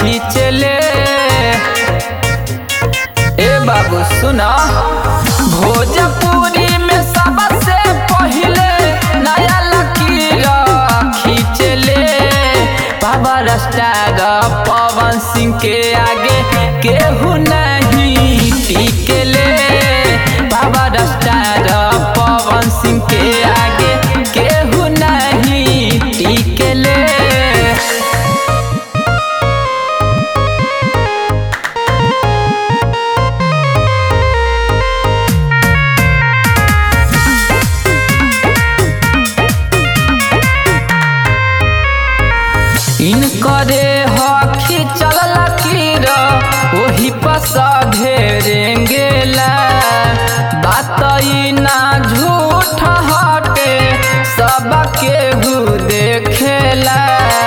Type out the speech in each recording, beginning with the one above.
खींचले ए बाबू सुना भोजपुरी में सबसे पहिले नया लकीर खींचले पावर स्टार पवन सिंह के आगे केहू नहीं टिकले पावर स्टार पवन सिंह के आगे केहू नहीं टिकले इनकरे हखी चल लकीर ओही पस ढेरेंगेला बात ई ना झूठ हटे सब केहू देखेला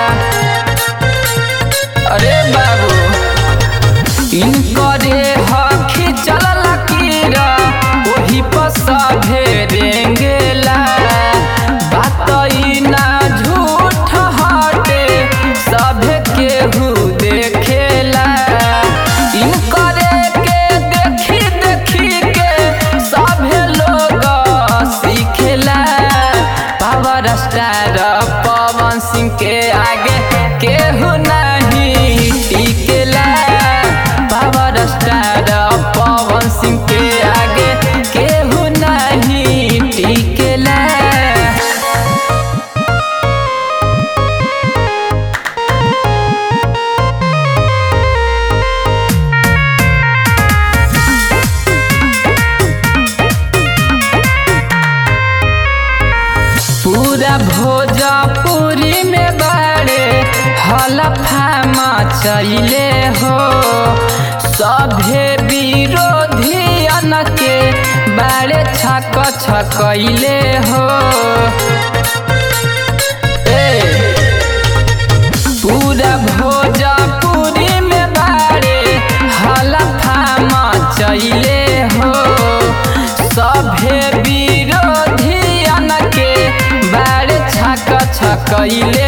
अरे बाबू इनकरे हखी चल लकीर ओही पस ढेरेंगेला बात ई ना झूठ हटे सब केहू देखेला इनकरे के देखी देखी के सभे लोग सीखेला पावर स्टार पवन सिंह के आगे केहू नहीं टिकेला पावर स्टार पवन सिंह के आगे केहू नहीं टिकेला पूरा भोजपुरी में बड़े हलफा मचैले हो सभे विरोधियन के बड़े छक छकैले हो ए, पूरा भोजपुरी में बड़े हलफा मचैले हो सभे विरोधियन के बड़े छक छकैले